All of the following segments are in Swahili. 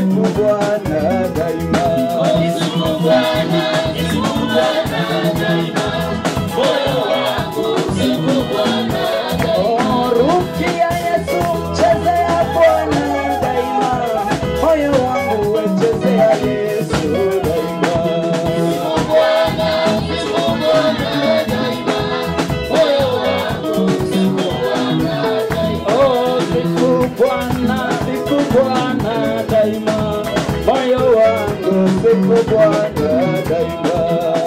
sifu Bwana daima. Oh, rukia Yesu, chezea Bwana daima. Moyo wangu wechezea Yesu daima. Oh, sifu Bwana, sifu Bwana daima. Moyo wangu sifu Bwana daima.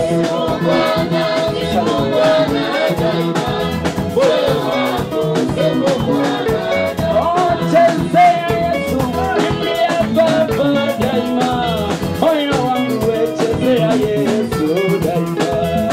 Oh, chezea Yesu, imbia Baba daima. Moyo wangu wechezea Yesu daima.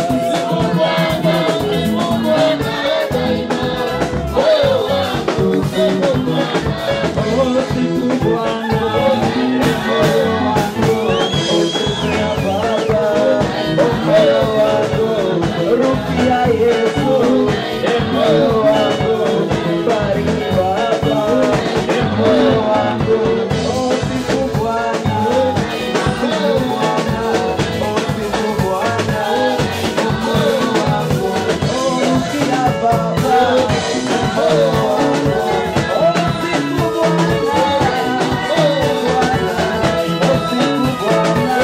Oh, sifu Bwana, moyo wangu wechezea Baba. Oh, moyo wangu rukia Yesu. Eh, moyo wangu bariki Baba. Eh, moyo wangu oh, sifu Bwana. Sifu Bwana. Oh, sifu Bwana. Eh, moyo wangu oh, rukia Baba. Eh, moyo wangu oh, sifu Bwana. Oh, sifu Bwana.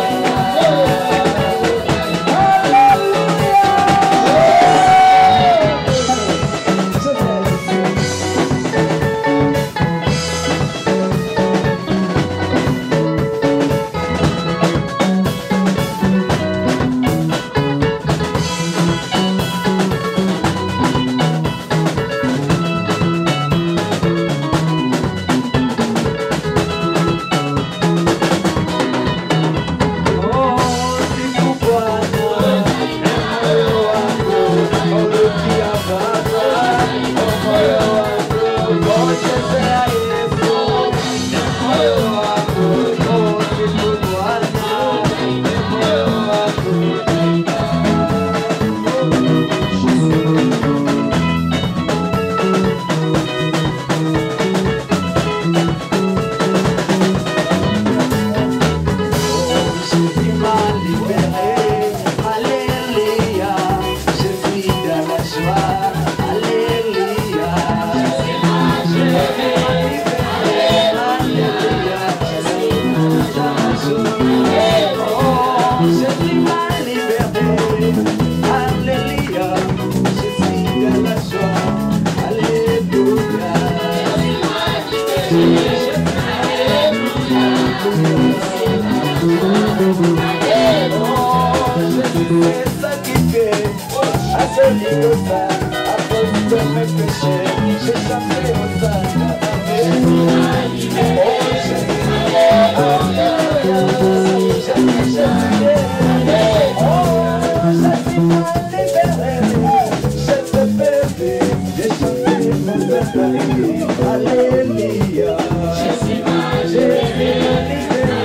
Je suis mal libéré, Alléluia. Je suis dans la joie, Alléluia. Je suis mal libéré, Alléluia. Je suis dans la joie. Oh, je suis mal libéré, Alléluia. Je suis dans la joie, Alléluia. C'est ça qui fait à celui que ça, à cause de mes péchés, j'ai chanté au sein Oh, Jésus, Alléluia, j'ai chanté. Oh, je suis mal libéré, je te perdu, j'ai chanté mon père, Alléluia. Je suis mal libéré,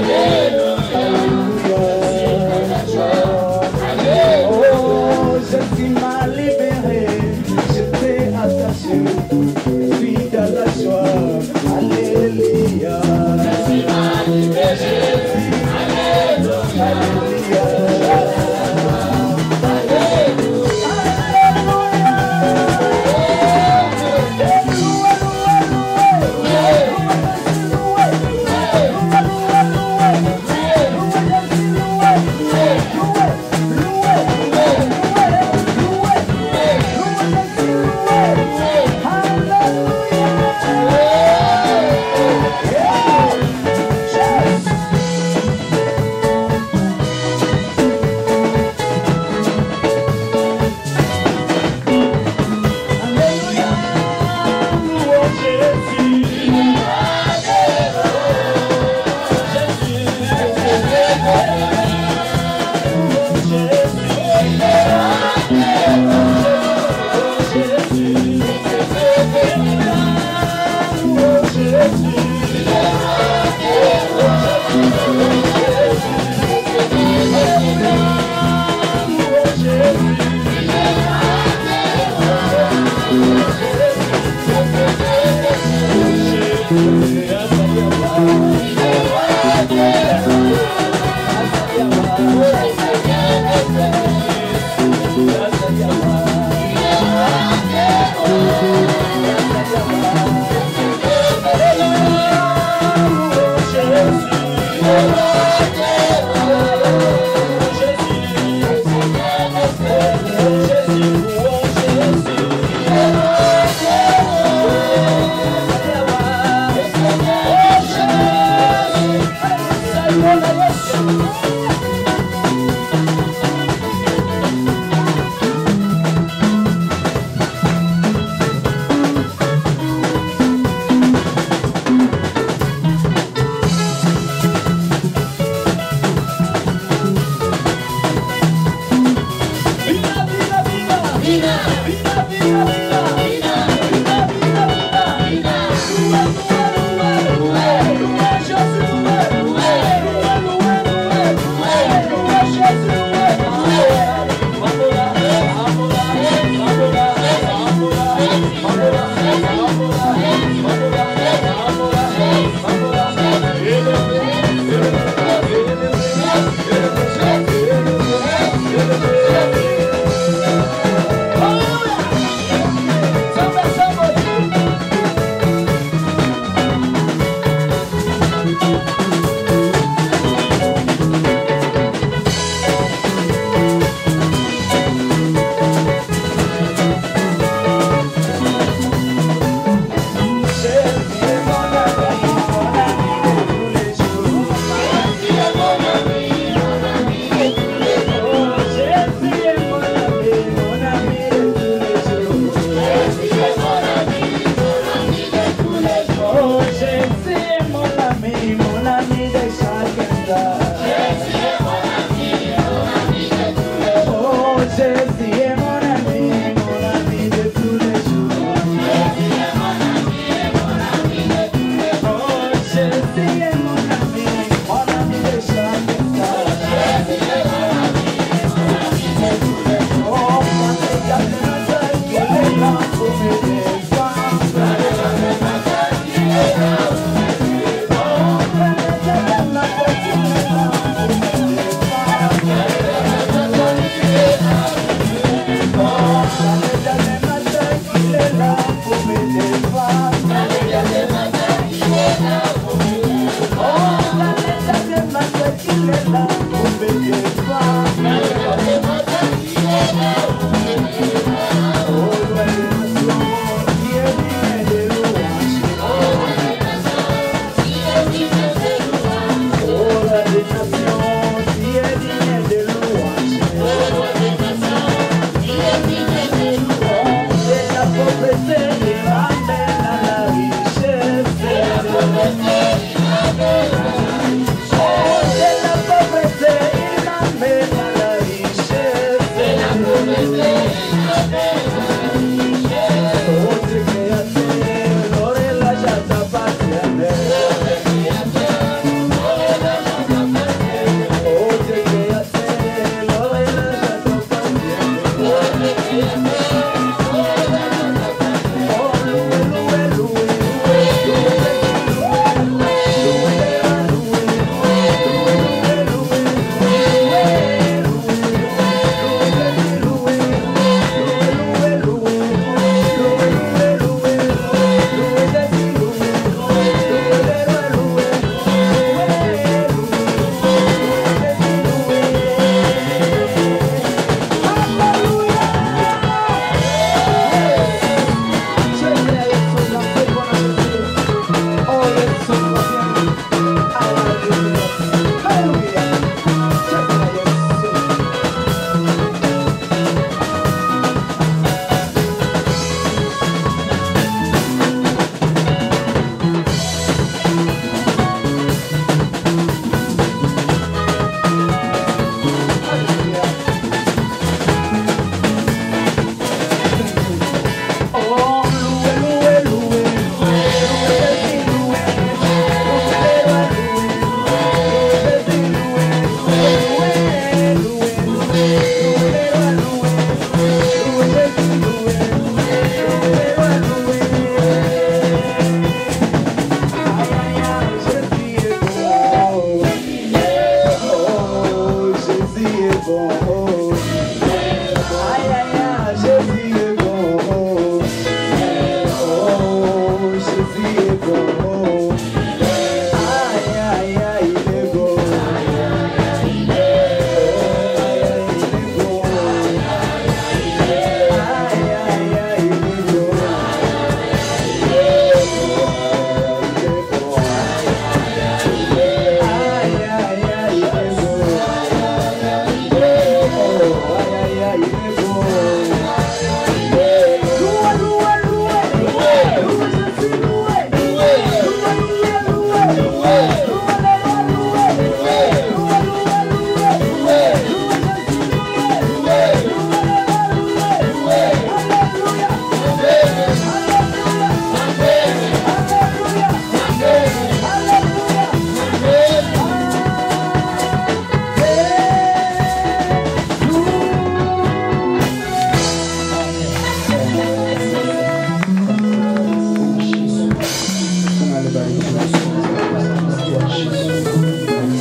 Oh,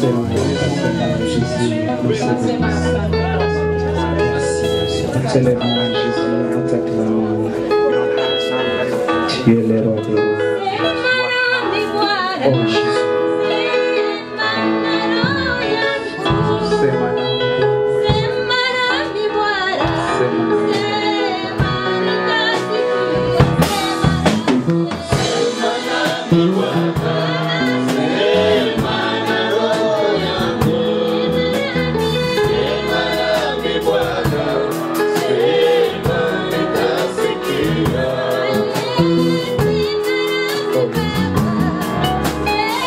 Sema Jésus, concède Merci Tellement Jésus, nous t'acclamons. Tu es le roi des rois. Oh Jésus, sema nami, sema nami. Oh,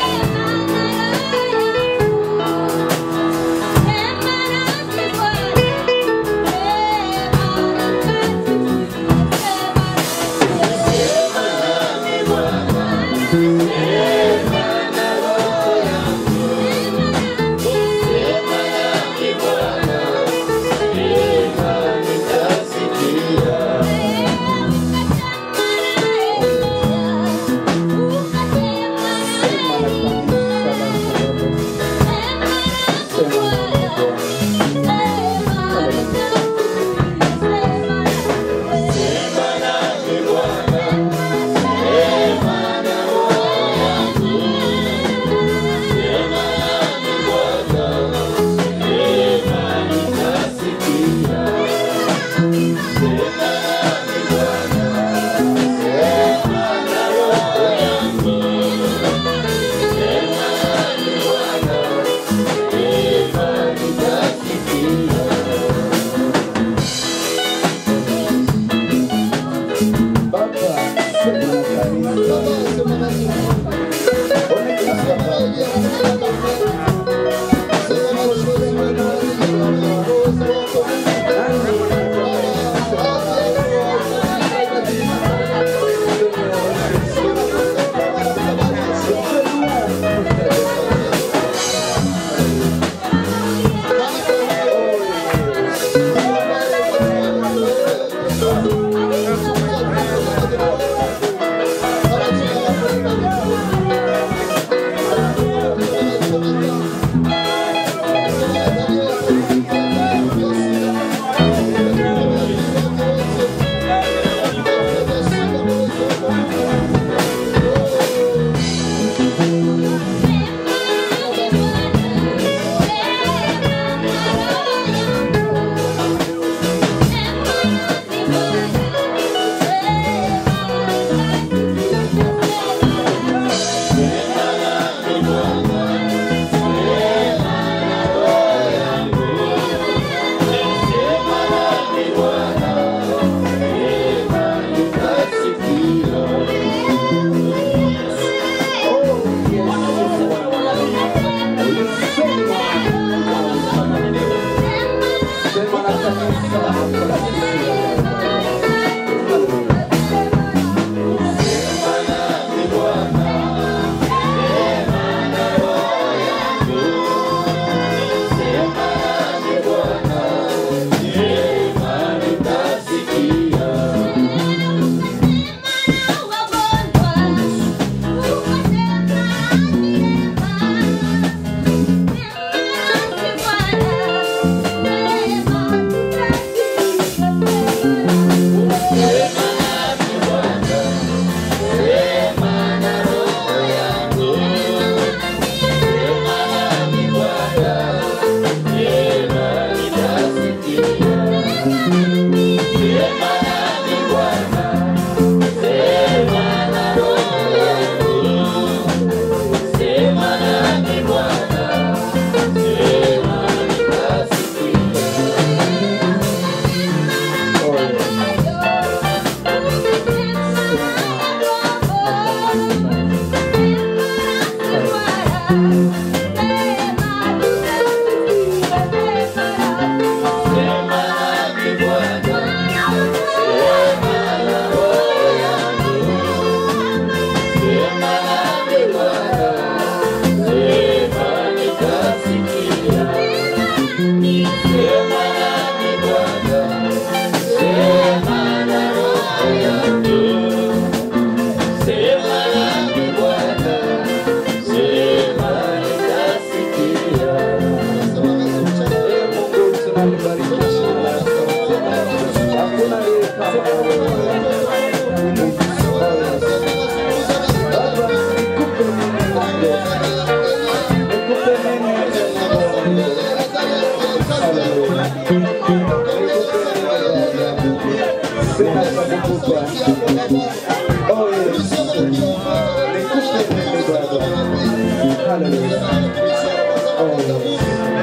Oh yes. Nikupe nini Baba? Hallelujah. Oh yes.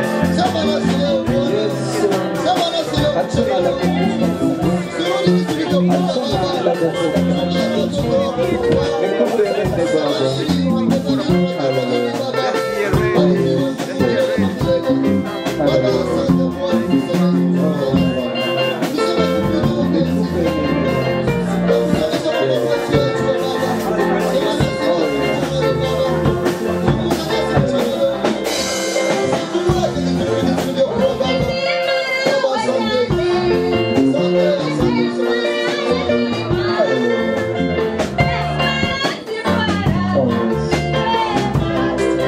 Hatuna la kukupa Mungu. Hatuna la kukupa. Nikupe nini Baba? Hallelujah. Hallelujah. Oh Bwana. Nikupe nini? Oh yes.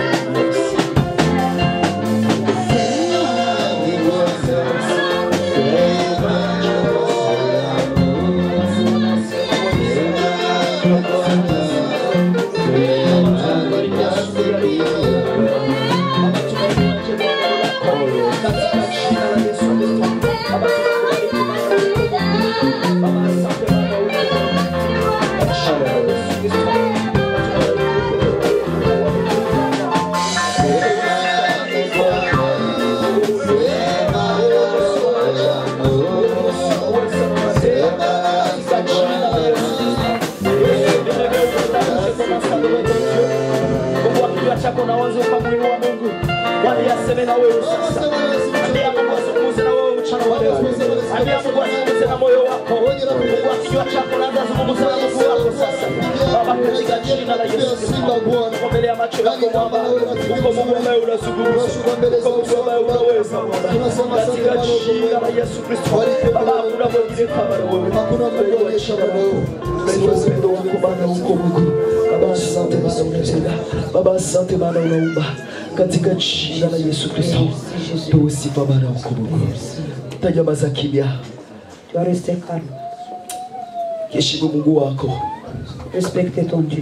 Fungua kinywa chako na uanze ukamwinua Mungu. Bwana aseme na wewe sasa. Ambia Mungu azungumze na wewe mchana wa leo. Ambia Mungu azungumze na moyo wako. Fungua kinywa chako na anza zungumza na Mungu wako sasa. Baba katika jina la Yesu Kristo. Uko mbele ya macho yako Baba. Uko Mungu ambaye unazungumza. Uko Mungu ambaye unaweza Baba. Katika jina la Yesu Kristo. Baba hakuna mwingine kama wewe. Tunajua upendo wako Bwana uko Mungu. Baba asante Bwana unatenda. Baba asante Bwana unaumba. Katika jina la Yesu Kristo. Tuwe sifa Bwana uko Mungu. Tanyamaza kimya. Tu vas rester calme. Heshimu Mungu wako. Respecte ton Dieu.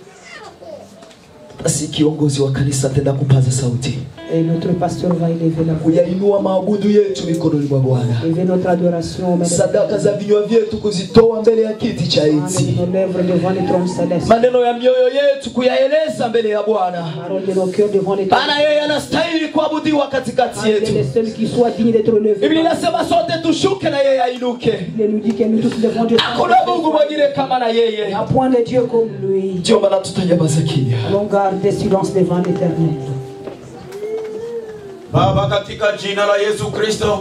Basi kiongozi wa kanisa tenda kupaza sauti. Et notre pasteur va élever la voix. Kuyainua maabudu yetu mikononi mwa Bwana. Élever notre adoration au maître Sadaka za vinywa vyetu kuzitoa mbele ya kiti cha de enzi. nos lèvres devant les trônes célestes. Maneno ya mioyo yetu kuyaeleza mbele ya Bwana. Parole de nos cœurs devant les trônes Maana yeye anastahili kuabudiwa katikati Car il est yetu. le seul qui soit digne d'être élevé. Biblia inasema sote tushuke na yeye ainuke. Il nous dit que nous tous devons Dieu. Hakuna Mungu mwingine kama na Il yeye. n'y a point de Dieu comme lui. Ndio maana tutanyamaza kimya. Allons garder silence devant l'éternel. Baba, katika jina la Yesu Kristo,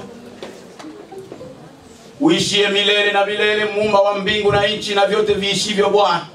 uishie milele na milele, muumba wa mbingu na nchi na vyote viishivyo. Bwana,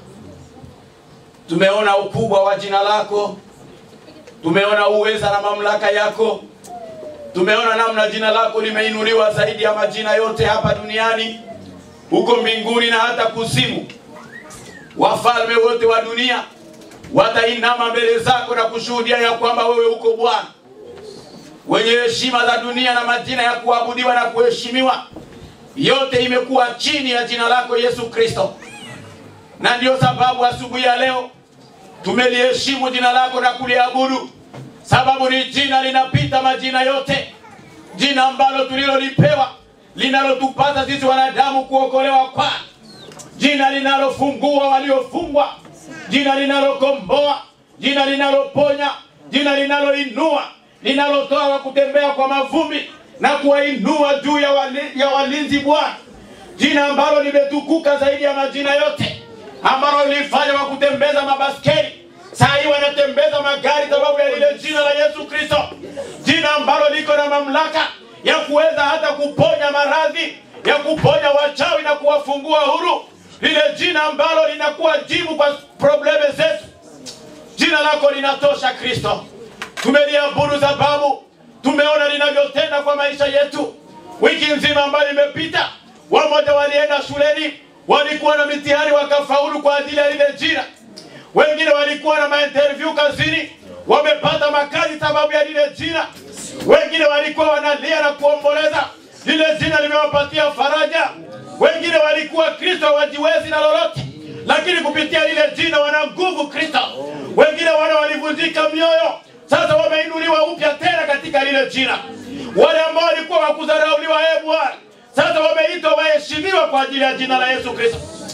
tumeona ukubwa wa jina lako, tumeona uweza na mamlaka yako, tumeona namna jina lako limeinuliwa zaidi ya majina yote hapa duniani, huko mbinguni na hata kuzimu. Wafalme wote wa dunia watainama mbele zako na kushuhudia ya kwamba wewe uko Bwana wenye heshima za dunia na majina ya kuabudiwa na kuheshimiwa, yote imekuwa chini ya jina lako Yesu Kristo. Na ndiyo sababu asubuhi ya leo tumeliheshimu jina lako na kuliabudu, sababu ni jina linapita majina yote, jina ambalo tulilolipewa linalotupasa sisi wanadamu kuokolewa kwa jina linalofungua waliofungwa, jina linalokomboa, jina linaloponya, jina linaloinua, linalotoa wa kutembea kwa mavumbi na kuwainua juu ya, wali, ya walinzi Bwana, jina ambalo limetukuka zaidi ya majina yote, ambalo lilifanya wa kutembeza mabaskeli, saa hii wanatembeza magari sababu ya lile jina la Yesu Kristo, jina ambalo liko na mamlaka ya kuweza hata kuponya maradhi, ya kuponya wachawi na kuwafungua huru, lile jina ambalo linakuwa jibu kwa probleme zetu. Jina lako linatosha Kristo, tumeliabudu sababu tumeona linavyotenda kwa maisha yetu. Wiki nzima ambayo imepita, wamoja walienda shuleni, walikuwa na mitihani wakafaulu kwa ajili ya lile jina. Wengine walikuwa na mainterview kazini, wamepata makazi sababu ya lile jina. Wengine walikuwa wanalia na kuomboleza, lile jina limewapatia faraja. Wengine walikuwa Kristo hawajiwezi na lolote, lakini kupitia lile jina wana nguvu Kristo. Wengine wana walivunjika mioyo, sasa wameinuliwa upya tena katika lile jina. Wale ambao walikuwa wakudharauliwa, ee Bwana, sasa wameitwa waheshimiwa kwa ajili ya jina la Yesu Kristo.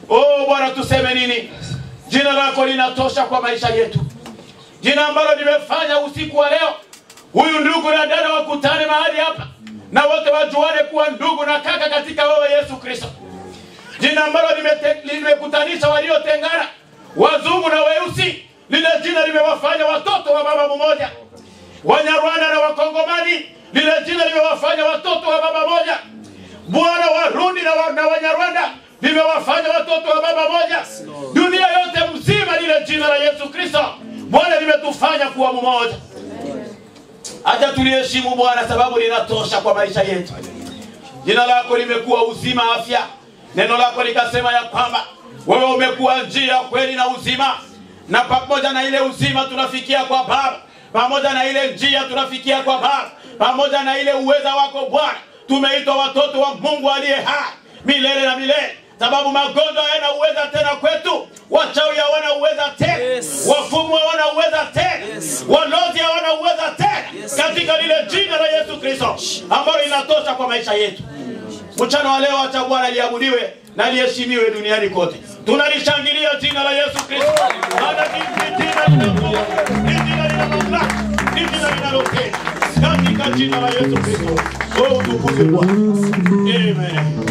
Oh Bwana, tuseme nini? Jina lako linatosha kwa maisha yetu, jina ambalo limefanya usiku wa leo huyu ndugu na dada wakutane mahali hapa na wote wajuane kuwa ndugu na kaka katika wewe Yesu Kristo, jina ambalo limete- limekutanisha waliotengana, wazungu na weusi. Lile jina limewafanya watoto wa baba mmoja, Wanyarwanda na Wakongomani. Lile jina limewafanya watoto wa baba moja. Bwana Warundi na, wa, na Wanyarwanda limewafanya watoto wa baba moja. Dunia yote mzima, lile jina la Yesu Kristo Bwana limetufanya kuwa mmoja. Acha tuliheshimu Bwana, sababu linatosha kwa maisha yetu. Jina lako limekuwa uzima, afya. Neno lako likasema ya kwamba wewe umekuwa njia, kweli na uzima, na pamoja na ile uzima tunafikia kwa Baba, pamoja na ile njia tunafikia kwa Baba, pamoja na ile uweza wako Bwana, tumeitwa watoto wa Mungu aliye hai milele na milele, sababu magonjwa hayana uweza tena kwetu, wachawi hawana uweza tena, wafumu hawana uweza tena, walozi hawana uweza tena, katika lile jina la Yesu Kristo ambalo linatosha kwa maisha yetu. Mchana wa leo acha Bwana liabudiwe na liheshimiwe duniani kote. Tunalishangilia jina la Yesu Kristo. Maana ni ni jina lina nguvu, ni jina lina mamlaka, ni jina linalopenda. Katika jina la Yesu Kristo. Oh, utukuzwe Bwana. Amen.